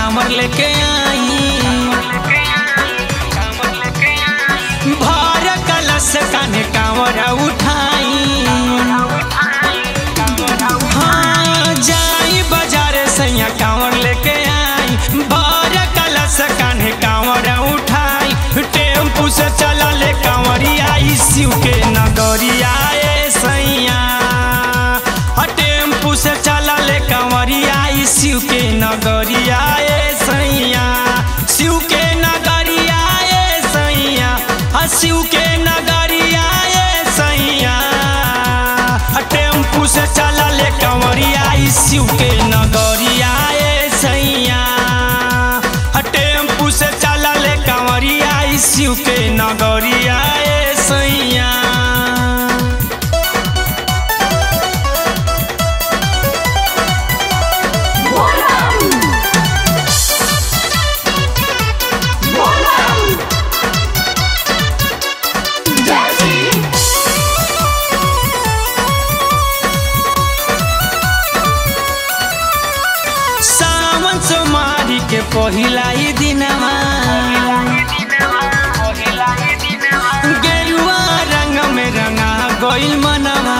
कामर लेके आई भर कलश कान्हे कांवर उठाई हाँ जाई बाजार सैया कांवर लेके आई भर कलश कान्हे कांवर उठाई टेम्पू से चला ले कांवरिया शिव के नगरिया ए सैया हाँ, टेम्पू से चला ले कांवरिया शिव के नगरिया ए सैया शिव के नगरिया ए सैया हाँ, शिव के नगरिया ए सैया हाँ, टेम्पू से चला ले कांवरिया शिव के नगरिया ए सैया हाँ, टेम्पू से चला ले कांवरिया शिव के नगरिया ए सैया सावन सोमारी के पहिला ही दिनवा गेरुआ रंग में रंगा गइल मनवा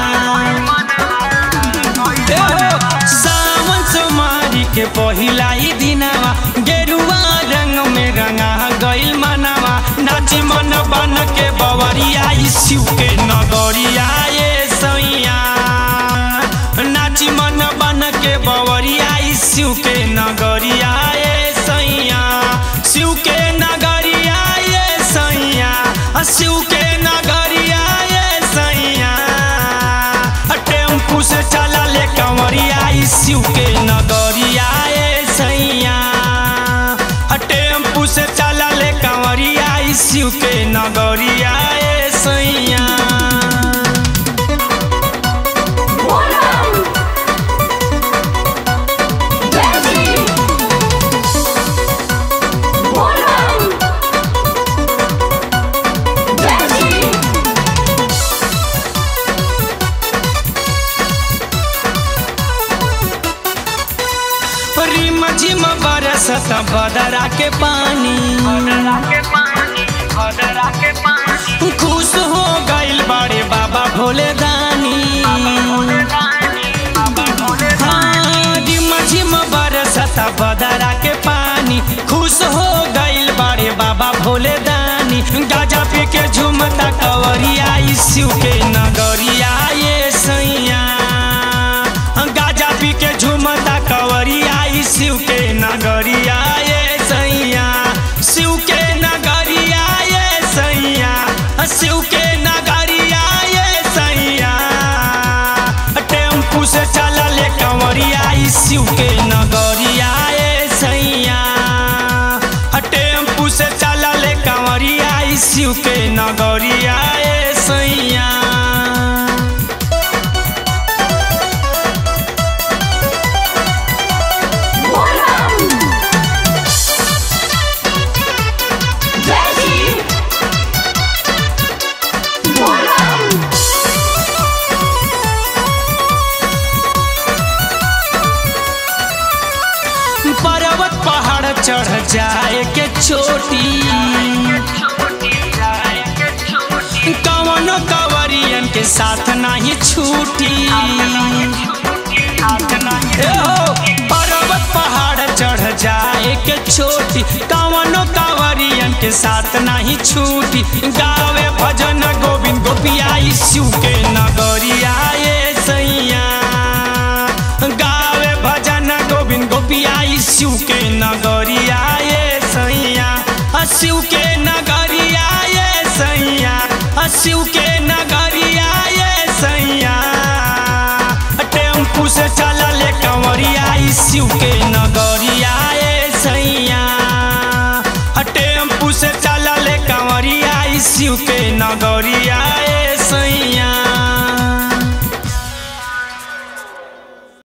ए हो, सावन सोमारी के पहिला ही दिनवा गेरुआ रंग में रंगा गइल मनवा नाची मन बन के बवरिया ई शिव के नगरिया ये सैया नाची मन बन के बवरिया ई शिव के नगरिया ये सैया शिव के नगरिया ये सैया आ शिव के नगरिया ये सैया आ टेम्पू से चला ले कंवरिया ई शिव के नगरिया ये सैया आ टेम्पू से चला ले कंवरिया ई शिव के नगरिया ये सैया रिम झिम बरसत बदरा के पानी खुश हो गइल बड़े बाबा भोले दानी हाँ, रिम झिम बरसत बदरा के पानी खुश हो गइल बड़े बाबा भोले दानी गाजा पी के झुमता कवरिया ई शिव के नगरिया ये सैया गाजा पी के झुमता कवरिया ई शिव के नगरिया ये सैया शिव के नगरिया ये सैया शिव के नगरिया ये सैया टेम्पू से चला ले कंवरिया ई शिव के नगरिया ये सैया टेम्पू से चला ले कंवरिया ई शिव के नगरिया ये सैया पर्वत पहाड़ चढ़ जाए के चोटी कवनो कवरियन के साथ नहीं छूटी ए हो, पर्वत पहाड़ चढ़ जाए के छोटी कवनो कांवरियन के साथ नहीं छूटी गावे भजन गोविंद गोपिया ई शिव के नगरिया ये सैया गावे भजन गोविंद गोपिया ई शिव के नगरिया ये सैया आ शिव के नगरिया ये सैया आ शिव के नगरिया ये सैया टेम्पू से चला ले कंवरिया ई शिव के नगरिया ए सैया टेम्पू से चला ले कंवरिया ई शिव के नगरिया